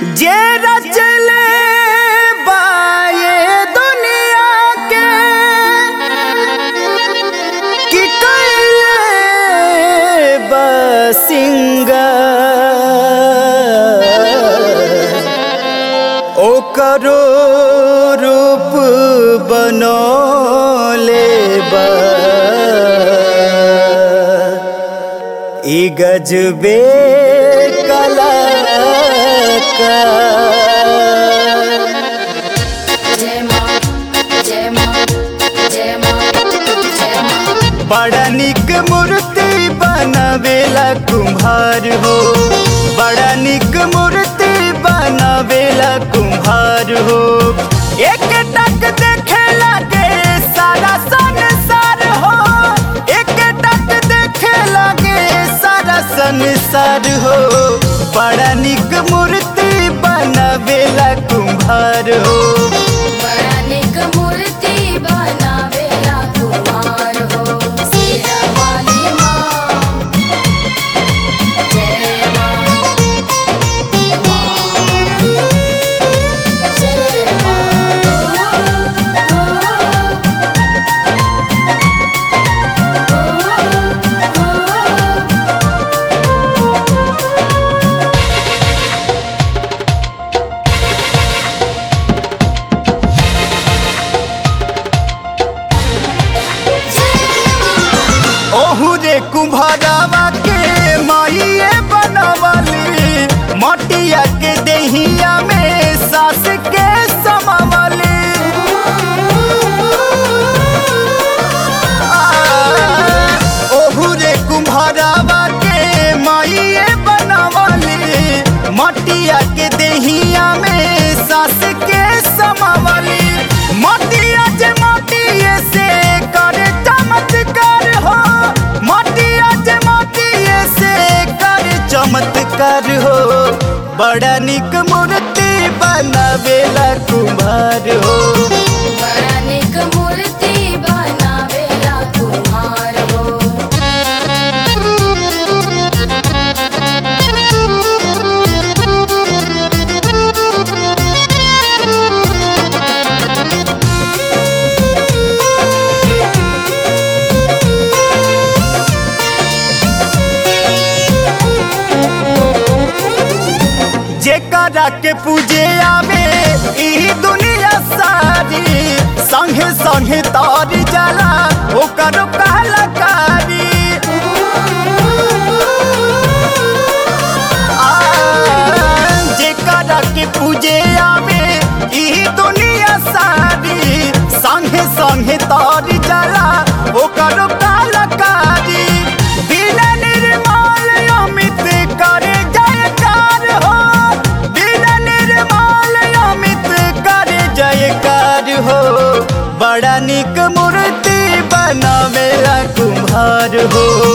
जे रचले बाए दुनिया के कि कैले बसिंगा ओकरो रूप बनौले बा ई गजबे कला का जय माँ जय माँ जय माँ जय माँ बड़ा निक मूर्ति बनावेला कुम्हार हो बड़ा निक मूर्ति बनावेला कुम्हार हो एक टक देखे लगे सारा संसार हो एक टक देखे लगे सारा संसार हो बड़ा निक मूर्ति बनावेला कुम्हार हो बड़ा निक मूर्ति बनावेला कुमार हो सिरा वाली माँ जय माँ जय माँ ओहू रे कुम्हारावा के माइए बनवली मटिया के देहिया में सास के समावली आ, ओहू रे कुम्हारावा के माइए बनवली मटिया के देहिया में सास के समावली मटिया जे मटिए से करे चमत्कार हो मटिया जे मटिए से करे चमत्कार हो बड़ा निक मूर्ति बनावेला कुम्हार हो बड़ा निक मूर्ति बनावेला कुम्हार हो जेकरा के पूजे आवे ई दुनिया सारी संगे संगे तार जाला ओकर कहलकारी आ, जेकरा के पूजे आवे ई दुनिया सारी संगे संगे तार जाला ओकर कहलकारी बिना निर्मल अमित करे जयकार हो बिना निर्मल अमित करे जयकार हो बड़ा निक मूर्ति बनावेला कुम्हार हो